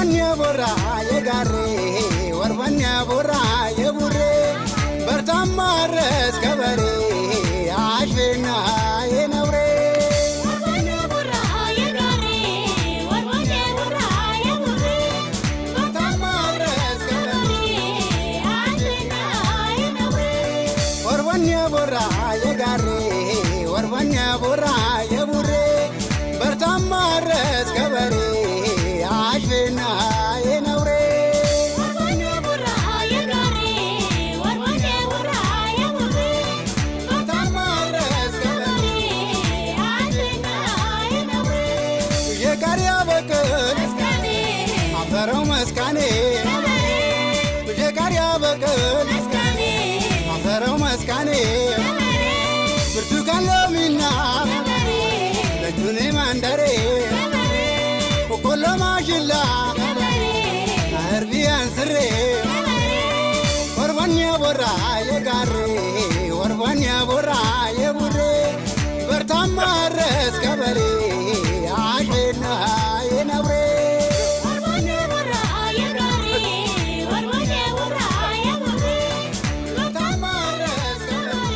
ወርበኛ ቦራ የጋሬ ወርበኛ ቦራ የቡሬ በርታማ ረስ ከበሬ አሽና የነብሬ በርታማ ረስ ከበሬ ወርበኛ ቦራ የጋሬ ወርበኛ ቦራ የቡሬ በርታማ ረስ ከበሬ አሽና የነብሬ በርታማ ረስ ከበሬ የጋሪያ በቅል አፈረው መስካኔ የጋሪያ በቅል አፈረው መስካኔ ብርቱካን ሎሚና ለጁኔ ማንደሬ ቆሎ ማሽላ አርቢያን ስሬ ወርባኛ ቦራ የጋሬ ወርባኛ ቦራ የቡሬ በርታማ ረስ ከበሬ አሽና የነብሬ በርታማ ረስ ከበሬ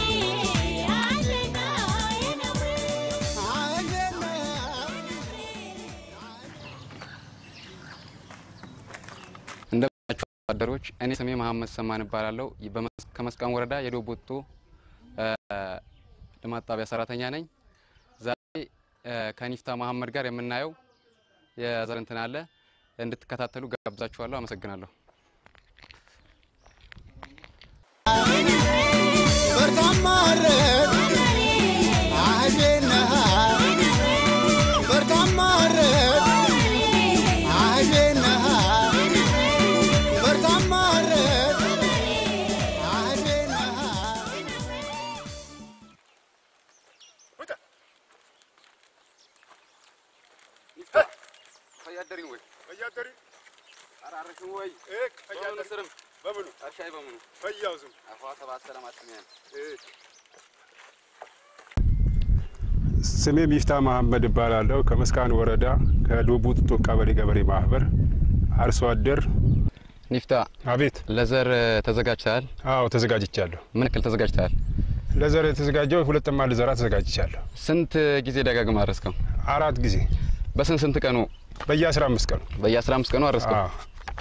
እንደምናችሁ አደሮች፣ እኔ ስሜ መሀመድ ሰማን እባላለሁ። በመስ- ከመስቃን ወረዳ የዶቦቶ እ፣ ልማት ጣቢያ ሰራተኛ ነኝ። ዛሬ እ፣ ከኒፍታ መሀመድ ጋር የምናየው የዘር እንትን አለ እንድትከታተሉ ጋብዛችኋለሁ። አመሰግናለሁ። በርታማ ረስ አሽና በርታማ ረስ አሽና በርታማ ረስ አሽና ፈያደሪን ወይ ፈያደሪ አራርሽን ወይ እክ ፈያደሪ ስርም በምኑ እርሻይ በምኑ ፈያው ዝም አፏ ሰባት ሰላም አትሚያን እክ ስሜ ሚፍታ መሀመድ እባላለሁ። ከመስቃን ወረዳ ከዶቡጡ ቀበሌ ገበሬ ማህበር አርሶ አደር። ኒፍታ አቤት። ለዘር ተዘጋጅተሃል? አዎ ተዘጋጅቻለሁ። ምን ያክል ተዘጋጅተሃል? ለዘር የተዘጋጀው ሁለት ጥማድ ልዘራ ተዘጋጅቻለሁ። ስንት ጊዜ ደጋግመህ አረስከው? አራት ጊዜ በስንት ስንት ቀኑ? በየ አስራ አምስት ቀኑ በየ15 ቀኑ አረስከው? አዎ።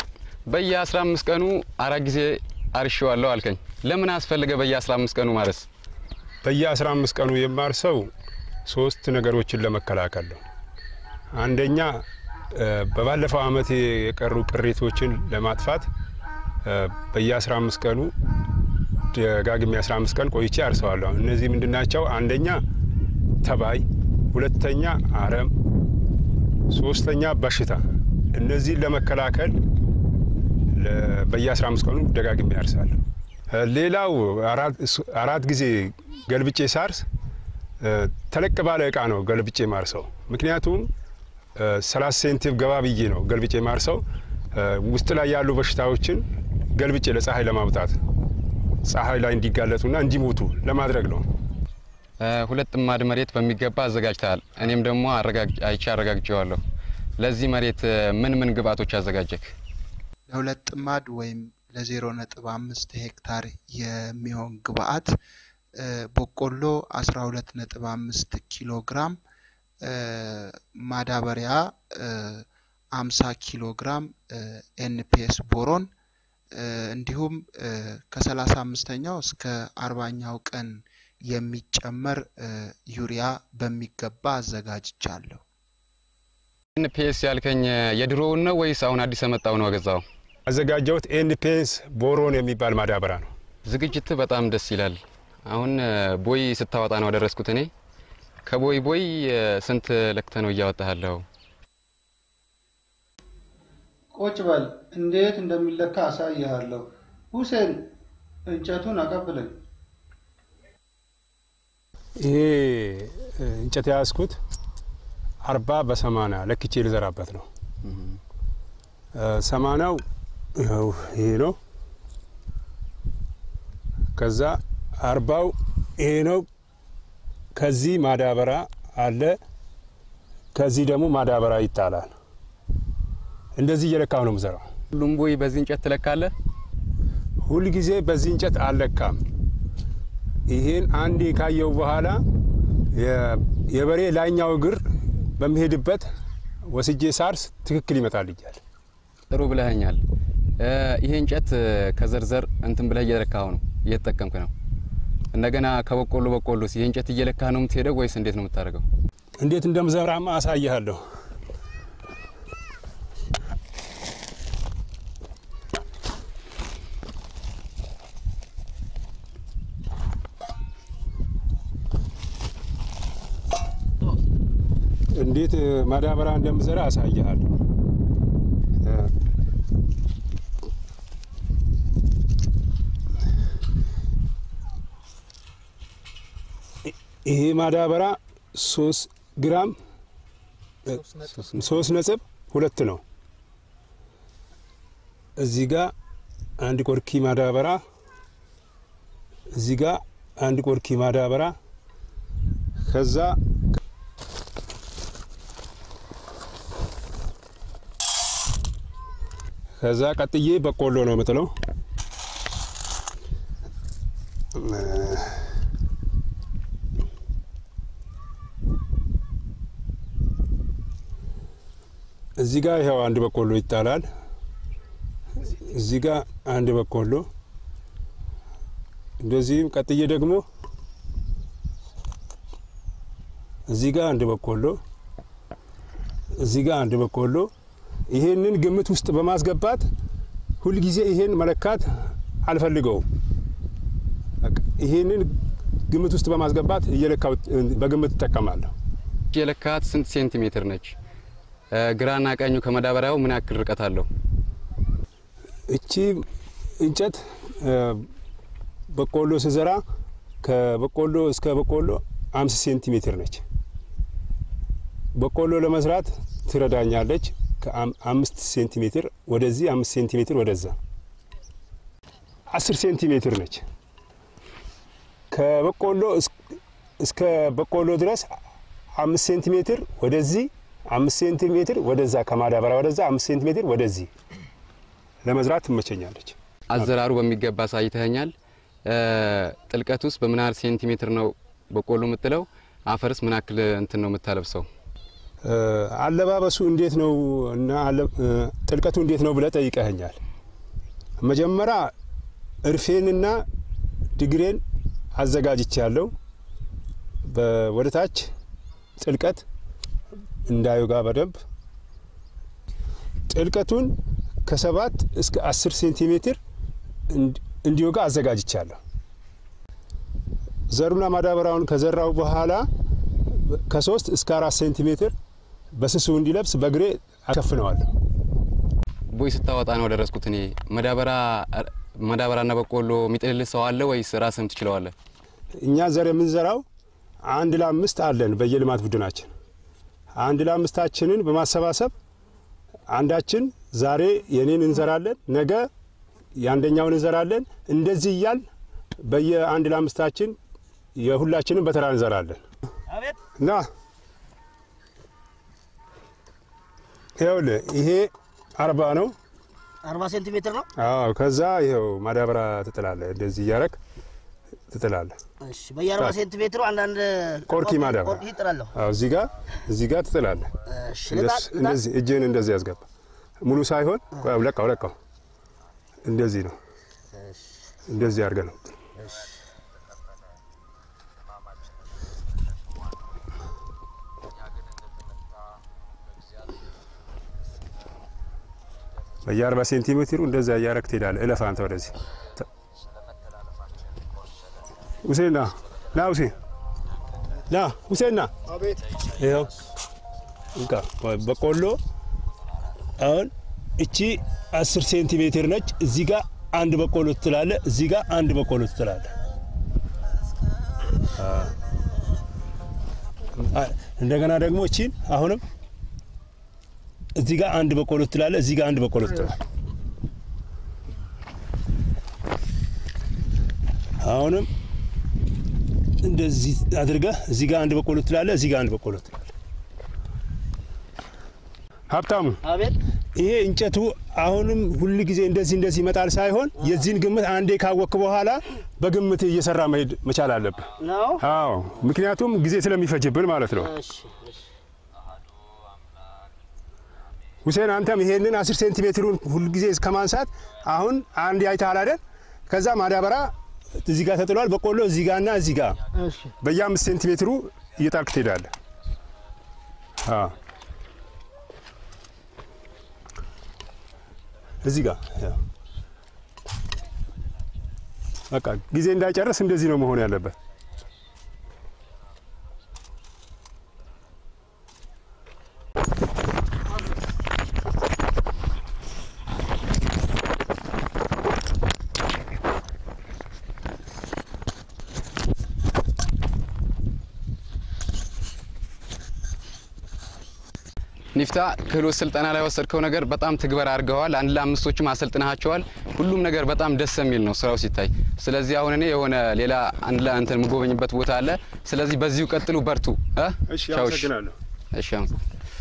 በየ15 ቀኑ አራት ጊዜ አርሼዋለሁ አልከኝ። ለምን አስፈለገ በየ15 ቀኑ ማረስ? በየ አስራ አምስት ቀኑ የማርሰው ሶስት ነገሮችን ለመከላከል ነው። አንደኛ እ፣ በባለፈው አመት የቀሩ ቅሬቶችን ለማጥፋት እ፣ በየ አስራ አምስት ቀኑ ደጋግሜ አስራ አምስት ቀን ቆይቼ አርሰዋለሁ። እነዚህ ምንድናቸው? አንደኛ ተባይ፣ ሁለተኛ አረም፣ ሶስተኛ በሽታ። እነዚህን ለመከላከል ለ- በየ አስራ አምስት ቀኑ ደጋግሜ ያርሳለሁ። እ፣ ሌላው አራት- ስ- አራት ጊዜ ገልብጬ ሳርስ እ፣ ተለቅ ባለ እቃ ነው ገልብጬ ማርሰው። ምክንያቱም እ፣ ሰላሳ ሴንቲም ገባ ብዬ ነው ገልብጬ ማርሰው እ፣ ውስጥ ላይ ያሉ በሽታዎችን ገልብጬ ለፀሐይ ለማውጣት ፀሐይ ላይ እንዲጋለጡና እንዲሞቱ ለማድረግ ነው። እ፣ ሁለት ጥማድ መሬት በሚገባ አዘጋጅተሃል። እኔም ደግሞ አረጋግ- አይቼ አረጋግጬዋለሁ። ለዚህ መሬት እ፣ ምን ምን ግብአቶች አዘጋጀክ? ለሁለት ጥማድ ወይም ለዜሮ ነጥብ አምስት ሄክታር የሚሆን ግብአት እ፣ በቆሎ አስራ ሁለት ነጥብ አምስት ኪሎ ግራም እ፣ ማዳበሪያ አምሳ ኪሎ ግራም ኤንፒኤስ ቦሮን እ፣ እንዲሁም እ፣ ከሰላሳ አምስተኛው እስከ አርባኛው ቀን የሚጨመር እ፣ ዩሪያ በሚገባ አዘጋጅቻለሁ። ኤንፒኤስ ያልከኝ እ፣ የድሮውን ነው ወይስ አሁን አዲስ የመጣው ነው ገዛው? አዘጋጀሁት ኤንፔንስ ቦሮን የሚባል ማዳበሪያ ነው። ዝግጅት በጣም ደስ ይላል። አሁን እ፣ ቦይ ስታወጣ ነው ያደረስኩት እኔ። ከቦይ ቦይ እ፣ ስንት ለክተ ነው እያወጣሃለሁ? ቁጭ በል እንዴት እንደሚለካ አሳይሃለሁ። ሁሴን እንጨቱን አቀብለኝ። ይሄ እ፣ እንጨት የያዝኩት አርባ በሰማንያ ለክቼ ልዘራበት ነው። እ፣ ሰማንያው ይኸው ይሄ ነው። ከዛ አርባው ይሄ ነው። ከዚህ ማዳበሪያ አለ። ከዚህ ደግሞ ማዳበሪያ ይጣላል። እንደዚህ እየለካሁ ነው የምዘራው። ሁሉም ቦይ በዚህ እንጨት ትለካለህ? ሁል ጊዜ በዚህ እንጨት አልለካም። ይሄን አንዴ ካየው በኋላ የ- የበሬ ላይኛው እግር በሚሄድበት ወስጄ ሳርስ ትክክል ይመጣልኛል። ጥሩ ብለኸኛል። እ፣ ይሄ እንጨት እ፣ ከዘርዘር እንትን ብለህ እየለካኸው ነው እየተጠቀምክ ነው። እንደገና ከበቆሎ በቆሎስ ይሄ እንጨት እየለካህ ነው የምትሄደው ወይስ እንዴት ነው የምታደርገው? እንዴት እንደምዘራማ አሳይሃለሁ። እንዴት እ፣ ማዳበሪያ እንደምዘራ አሳይሃለሁ። እ፣ ይሄ ማዳበሪያ ሶስት ግራም ሶስት ነጥብ ሁለት ነው። እዚህ ጋር አንድ ቆርኪ ማዳበራ፣ እዚህ ጋር አንድ ቆርኪ ማዳበራ፣ ከዛ ከዛ ቀጥዬ በቆሎ ነው የምጥለው። እዚህ ጋር ይኸው አንድ በቆሎ ይጣላል። እዚህ ጋር አንድ በቆሎ እንደዚህም ቀጥዬ ደግሞ እዚህ ጋር አንድ በቆሎ እዚህ ጋር አንድ በቆሎ ይሄንን ግምት ውስጥ በማስገባት ሁልጊዜ ይሄን መለካት አልፈልገውም። በቃ ይሄንን ግምት ውስጥ በማስገባት እየለካው በግምት እጠቀማለሁ። የለካት ስንት ሴንቲሜትር ነች? እ፣ ግራና ቀኙ ከመዳበሪያው ምን ያክል ርቀት አለው? እቺ እንጨት እ፣ በቆሎ ስዘራ ከበቆሎ እስከ በቆሎ አምስት ሴንቲሜትር ነች። በቆሎ ለመስራት ትረዳኛለች። ከአምስት ሴንቲሜትር ወደዚህ አምስት ሴንቲሜትር ወደዛ አስር ሴንቲሜትር ነች። ከበቆሎ እስ- እስከ በቆሎ ድረስ አምስት ሴንቲሜትር ወደዚህ አምስት ሴንቲሜትር ወደዛ ከማዳበሪያ ወደዛ አምስት ሴንቲሜትር ወደዚህ ለመዝራት ትመቸኛለች። አዘራሩ በሚገባ አሳይተኸኛል። እ፣ ጥልቀት ውስጥ በምን ያህል ሴንቲሜትር ነው በቆሎ የምጥለው? አፈርስ ምን ያክል እንትን ነው የምታለብሰው? እ፣ አለባበሱ እንዴት ነው እና አለ- እ፣ ጥልቀቱ እንዴት ነው ብለህ ጠይቀኸኛል። መጀመሪያ እርፌንና ድግሬን አዘጋጅቻለሁ። ወደ ታች ጥልቀት እንዳይወጋ በደንብ ጥልቀቱን ከሰባት እስከ አስር ሴንቲሜትር እንዲ- እንዲወጋ አዘጋጅቻለሁ። ዘሩና ማዳበሪያውን ከዘራው በኋላ ከሶስት እስከ አራት ሴንቲሜትር በስሱ እንዲለብስ በእግሬ አሸፍነዋለሁ። ቦይ ስታወጣ ነው ደረስኩት እኔ። መዳበሪያ መዳበሪያና በቆሎ የሚጥልልህ ሰው አለ ወይስ ራስህም ትችለዋለህ? እኛ ዘር የምንዘራው አንድ ለአምስት አለን በየልማት ቡድናችን። አንድ ለአምስታችንን በማሰባሰብ አንዳችን ዛሬ የኔን እንዘራለን፣ ነገ የአንደኛውን እንዘራለን። እንደዚህ እያል በየአንድ ለአምስታችን የሁላችንም በተራ እንዘራለን እና ይኸውልህ ይሄ አርባ ነው። አርባ ሴንቲሜትር ነው። አዎ ከዛ ይኸው ማዳበሪያ ትጥላለህ። እንደዚህ እያረግ ትጥላለህ። እሺ በየአርባ ሴንቲሜትሩ አንዳንድ ቆርኪ ማዳበሪያ ቆርኪ ይጥላለሁ። አዎ እዚህ ጋር እዚህ ጋር ትጥላለህ። እሺ ልጣ- ልጣ- እንደዚህ እጅህን እንደዚህ ያስገባ። ሙሉ ሳይሆን ቆይ፣ ለቃው ለቃው። እንደዚህ ነው። እንደዚህ አድርገህ ነው። በየአርባ ሴንቲሜትሩ እንደዚያ እያረግ ትሄዳለህ። እለፍ አንተ ወደዚህ ሁሴን ና ና ሁሴን ና ሁሴን ና ይኸው እንካ በቆሎ አሁን እቺ አስር ሴንቲሜትር ነች። እዚህ ጋር አንድ በቆሎ ትጥላለ፣ እዚህ ጋር አንድ በቆሎ ትጥላለ። አ- እንደገና ደግሞ እቺን አሁንም እዚህ ጋር አንድ በቆሎ ትጥላለ፣ እዚህ ጋር አንድ በቆሎ ትጥላለ። አሁንም እንደዚህ አድርገህ እዚህ ጋር አንድ በቆሎ ትጥላለ፣ እዚህ ጋር አንድ በቆሎ ትጥላለ። ሀብታሙ አቤት ይሄ እንጨቱ አሁንም ሁል ጊዜ እንደዚህ እንደዚህ ይመጣል ሳይሆን የዚህን ግምት አንዴ ካወክ በኋላ በግምት እየሰራ መሄድ መቻል አለብህ። ነው። አዎ ምክንያቱም ጊዜ ስለሚፈጅብን ማለት ነው። እሺ፣ እሺ። ሁሴን አንተም ይሄንን አስር ሴንቲሜትሩን ሁልጊዜ ከማንሳት አሁን አንድ አይተሃል አይደል? ከዛ ማዳበራ እዚህ ጋር ተጥሏል። በቆሎ እዚህ ጋርና እዚህ ጋር እሺ። በየአምስት ሴንቲሜትሩ እየጣልክ ትሄዳለህ። አዎ እዚህ ጋር ያው። በቃ ጊዜ እንዳይጨርስ እንደዚህ ነው መሆን ያለበት። ኒፍታ ክህሎት ስልጠና ላይ ወሰድከው ነገር በጣም ትግበር አድርገዋል። አንድ ለአምስቶችም አሰልጥናቸዋል። ሁሉም ነገር በጣም ደስ የሚል ነው ስራው ሲታይ። ስለዚህ አሁን እኔ የሆነ ሌላ አንድ ላይ አንተን የምጎበኝበት ቦታ አለ። ስለዚህ በዚሁ ቀጥሉ፣ በርቱ። እ? እሺ ቻው፣ አመሰግናለሁ። እሺ አመሰግናለሁ።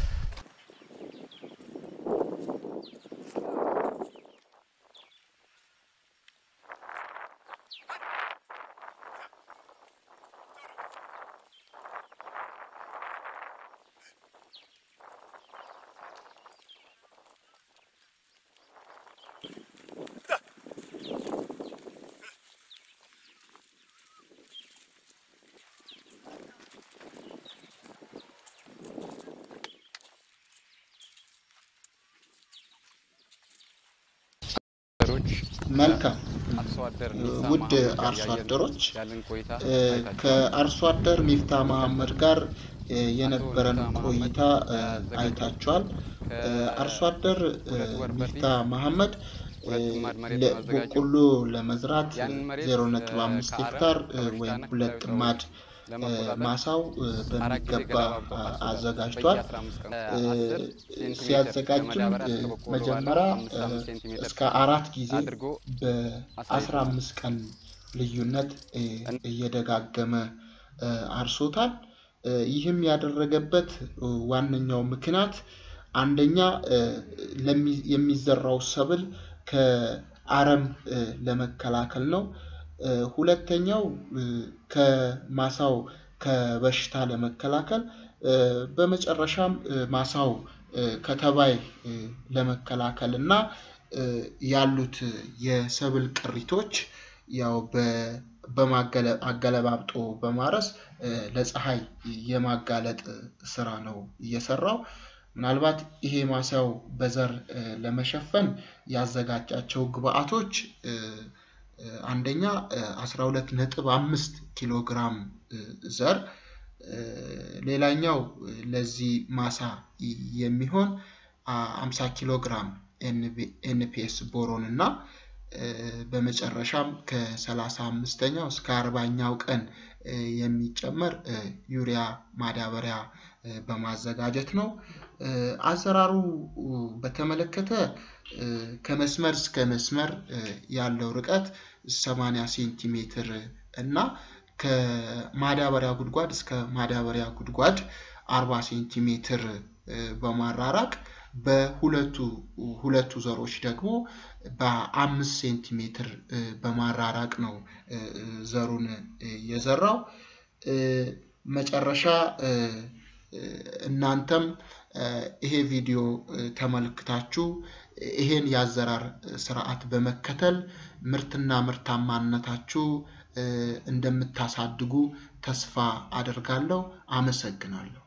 ሮች መልካም አርሶ አደር ውድ አርሶ አደሮች ያለን ቆይታ እ፣ አይታችኋል። ከአርሶ አደር ሚፍታ መሀመድ ጋር እ፣ የነበረን ቆይታ እ፣ አይታችኋል። እ፣ አርሶ አደር እ፣ ሚፍታ መሀመድ እ፣ ሁለት ጥማድ መሬት ለ- ነው ያዘጋጀው። በቆሎ ለመዝራት ያንን መሬት 0.5 ከአረም፣ ሄክታር እ፣ ከበሽታና ወይም ከተለያዩ ሁለት ጥማድ እ፣ ለመቆጣጠር ማሳው እ፣ አራት ጊዜ በሚገባ ገለባ አ- በማስወጣት አዘጋጅቷል። በየ15 ቀኑ እ፣ 10 ሴንቲሜትር ሲያዘጋጅም ከማዳበሪያ እ፣ እስከ በቆሎ ባለው መጀመሪያ አምስት እ፣ አምስት ሴንቲሜትር እስከ አራት ጊዜ አድርጎ በአስራ አምስት ቀን ልዩነት እ፣ እየደጋገመ እ፣ አርሶታል። እ፣ ይህም ያደረገበት እ፣ ዋነኛው ምክንያት አንደኛ እ፣ ለሚ- የሚዘራው ሰብል ከአረም እ፣ ለመከላከል ነው። እ፣ ሁለተኛው እ፣ ከማሳው ከበሽታ ለመከላከል እ፣ በመጨረሻም እ፣ ማሳው እ፣ ከተባይ እ፣ ለመከላከል እና እ፣ ያሉት የሰብል ቅሪቶች ያው በ- በማገለ- አገለባብጦ በማረስ እ፣ ለፀሐይ የማጋለጥ ስራ ነው እየሰራው። ምናልባት ይሄ ማሳው በዘር እ፣ ለመሸፈን ያዘጋጃቸው ግብአቶች እ፣ እ፣ አንደኛ እ፣ 12.5 ኪሎ ግራም እ፣ ዘር እ፣ ሌላኛው እ፣ ለዚህ ማሳ ይ- የሚሆን አ- 50 ኪሎ ግራም ኤንፒኤስ ቦሮን እና እ፣ በመጨረሻም ከ35ኛው እስከ 40ኛው ቀን እ፣ የሚጨመር እ፣ ዩሪያ ማዳበሪያ እ፣ በማዘጋጀት ነው። እ፣ አዘራሩ እ፣ በተመለከተ እ፣ ከመስመር እስከ መስመር እ፣ ያለው ርቀት 80 ሴንቲሜትር እና ከማዳበሪያ ጉድጓድ እስከ ማዳበሪያ ጉድጓድ 40 ሴንቲሜትር እ፣ በማራራቅ በሁለቱ ሁለቱ ዘሮች ደግሞ በአምስት ሴንቲሜትር እ፣ በማራራቅ ነው እ፣ እ፣ ዘሩን እ፣ የዘራው። እ፣ መጨረሻ እ፣ እ፣ እናንተም እ፣ ይሄ ቪዲዮ እ፣ ተመልክታችሁ ይሄን የአዘራር ስርዓት በመከተል ምርትና ምርታማነታችሁ እ፣ እንደምታሳድጉ ተስፋ አደርጋለሁ። አመሰግናለሁ።